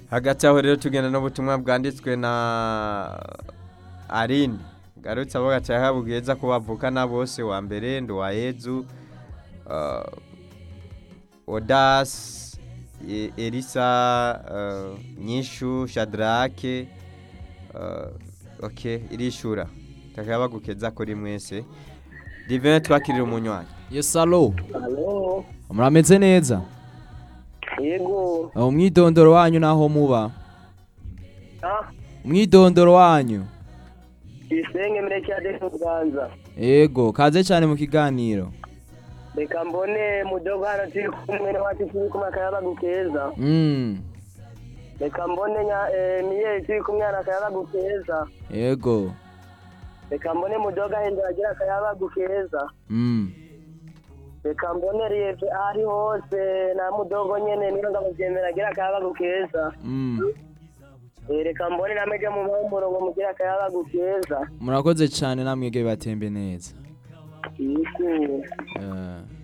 hagati aho rero tugenda n'ubutumwa bwanditswe na Aline garutse abo gacaye habugeza ko bavukana bose wa mbere Nduwayezu uh, Odas E- Elisa uh, Nyishu Shadrake uh, okay irishura takabagukeza kuri mwese Divin twakirira umunywanyi Yes alo Halo, murameze neza yego. umwidondoro wanyu naho muba Ah, umwidondoro wanyu isenge mureke ade kuganza. yego kaze cyane mu kiganiro Reka mbone mudogo hano turi kumwe n'abacu turi kumwe akayabagu keza. mm. Reka mbone nya eh, miyeri turi kumwe hano akayabagu keza. yego Reka mbone mudogo ahindura agira akayabagu keza. mm. Reka mbone riyeve ari hose na mudogo nyene niyo ngamuvyemera agira akayabagu keza. Mm. Eh, Reka mbone namege mu mpumurongo mugira akayabagu keza. murakoze cyane namwege batembe neza Yego. Eh,